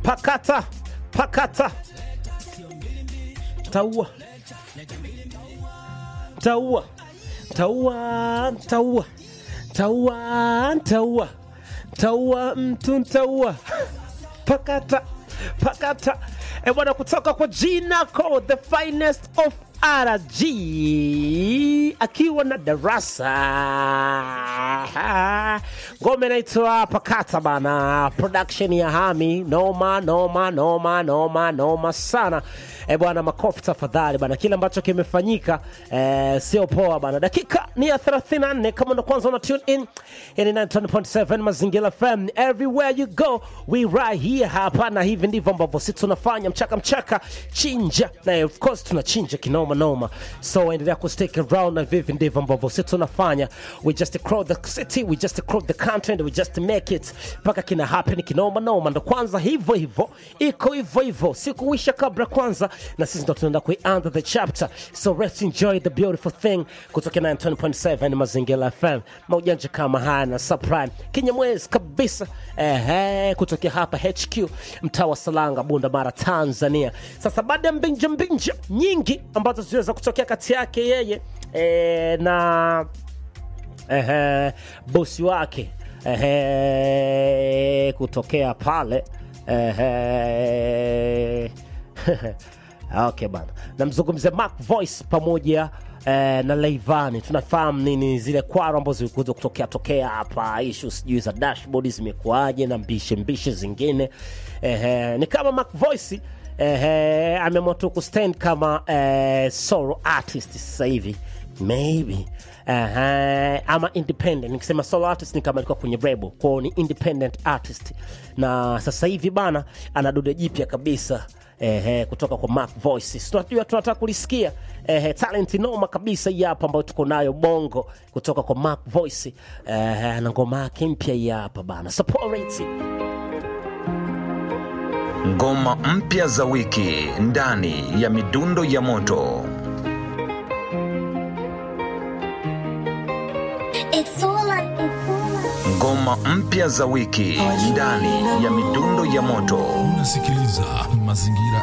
pakata pakata taua taua taua taua taua taua taua mtu ntaua pakata pakata e bwana kutoka kwa jina ko the finest of rg akiwa na darasa ngome naitwa pakata bana production ya hami noma noma noma noma noma sana e bwana makofi tafadhali bana kile ambacho kimefanyika eh, sio poa bana dakika ni ya 34 kama ndo kwanza una tune in ini 9.7 mazingira fm everywhere you go we right here hapa na hivi ndivyo ambavyo sisi tunafanya mchaka mchaka chinja na of course tunachinja kinoma noma so endelea ku stick around na vivi ndivyo ambavyo sisi tunafanya we just crowd the city we just crowd the country and we just make it mpaka kina happen kinoma noma ndo kwanza hivyo hivyo iko hivyo hivyo sikuwisha kabla kwanza na sisi ndo tunaenda kuianza the chapter so let's enjoy the beautiful thing kutoka 9.7 mazingira fm maujanja kama haya na subprime kinyamwezi kabisa ehe kutokea hapa hq mtaa wa salanga bunda mara tanzania sasa baada ya mbinja mbinja nyingi ambazo ziliweza kutokea kati yake yeye e, na ehe, bosi wake ehe, kutokea pale ehe, okay bana namzungumzia Mark Voice pamoja eh, na Leivani tunafahamu nini zile kwaro ambazo zilikuja kutokea tokea hapa ishu sijui za dashboard zimekuaje na mbishe mbishe zingine eh, ni kama Mark Voice eh, ameamua tu kustand kama eh, solo artist sasa hivi maybe uh, ama independent nikisema solo artist ni kama alikuwa kwenye rebo kwao ni independent artist na sasa hivi bana ana dude jipya kabisa Ehe, kutoka kwa Mark Voices tunajua tunataka kulisikia ehe, talent noma kabisa hii hapa ambayo tuko nayo bongo kutoka kwa Mark Voice ehe, na ngoma yake mpya hii hapa bana support it. Ngoma mpya za wiki ndani ya midundo ya moto. It's all I, it's all I. Ngoma mpya za wiki ndani ya midundo ya moto. Unasikiliza Mazingira